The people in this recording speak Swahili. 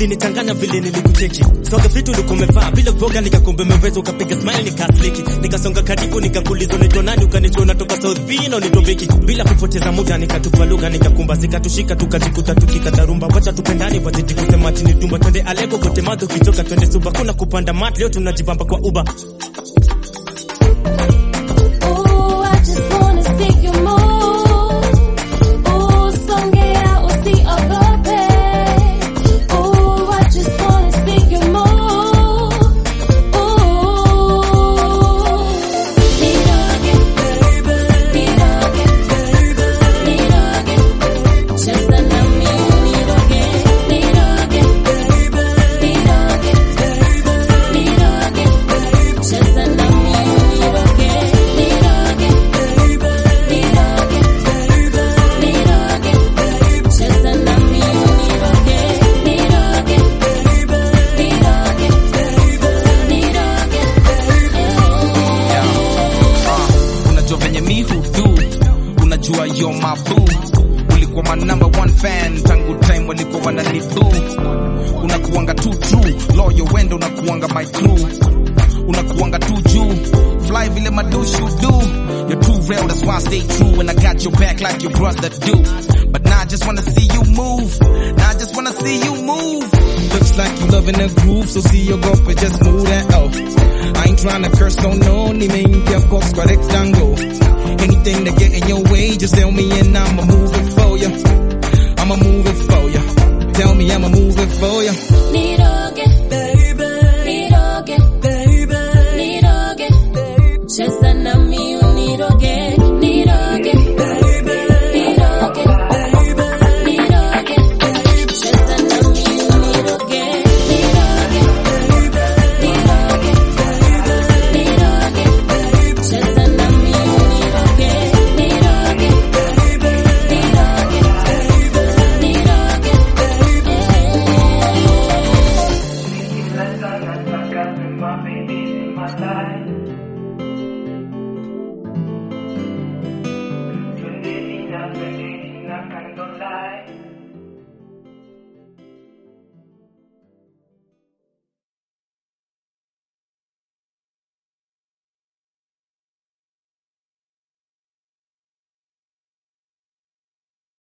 ilinichanganya vile nilikucheki soga vitu ulikuwa umevaa bila voga nikakumbe meweza ukapiga smile nikasliki nikasonga karibu nikakuuliza unaitwa nani ukanichua unatoka South B na unaitwa Vicky bila kupoteza muda nikatupa lugha nikakumba zikatushika tukajikuta tukikatarumba wacha tupendani wazidi kusema chini tumba twende alego kote madho kichoka twende suba kuna kupanda mat leo tunajibamba kwa uba Ooh, I just wanna see you move. Ooh, songea usiogope. Ooh, I just wanna see you move. Ooh, niroge, niroge, niroge. Cheza na mimi niroge, niroge, niroge, niroge. Cheza na mimi niroge, niroge, niroge, niroge. Cheza na mimi niroge, niroge, niroge, niroge. unajua venye mi hudu unajua yo mabu ulikuwa my number one fan tangu time walikuwa wananibu unakuanga tu true loyo wendo unakuanga my crew unakuanga tu juu fly vile madushu do you're too real that's why I stay true and I got your back like your brother do but now I just wanna see you move now I just wanna see you move looks like you loving the groove so see your girlfriend just move that oh I ain't trying to curse on no ni mengia box kwa rectangle anything that get in your way just tell me and I'ma move it for you I'ma move it for you tell me I'ma move it for you Niroge